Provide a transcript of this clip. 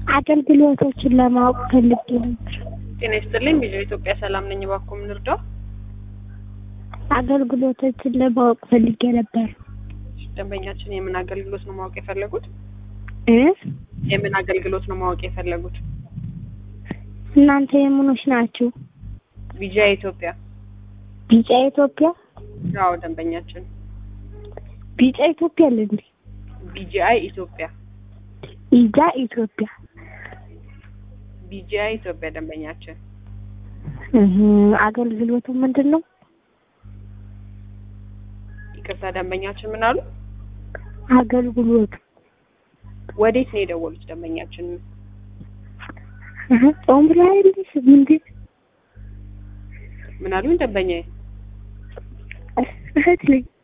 አገልግሎቶችን ለማወቅ ፈልጌ ነበር። ጤና ይስጥልኝ። ቪዲዮ ኢትዮጵያ ሰላም ነኝ። እባክዎ ምን ልርዳው? አገልግሎቶችን ለማወቅ ፈልጌ ነበር ደንበኛችን የምን አገልግሎት ነው ማወቅ የፈለጉት? እ የምን አገልግሎት ነው ማወቅ የፈለጉት? እናንተ የምኖች ናችሁ? ቪጃ ኢትዮጵያ። ቢጫ ኢትዮጵያ አዎ ደንበኛችን ቢጫ ኢትዮጵያ አለ እንዴ? ቢጂአይ ኢትዮጵያ ኢጃ ኢትዮጵያ ቢጂአይ ኢትዮጵያ ደንበኛችን እህ አገልግሎቱ ምንድን ነው? ይቅርታ ደንበኛችን ምን አሉ? አገልግሎቱ ወዴት ነው የደወሉት ደንበኛችን? እህ ጾም ላይ አይደለሽ ምንድን ምን አሉኝ ደንበኛዬ? እህት ነኝ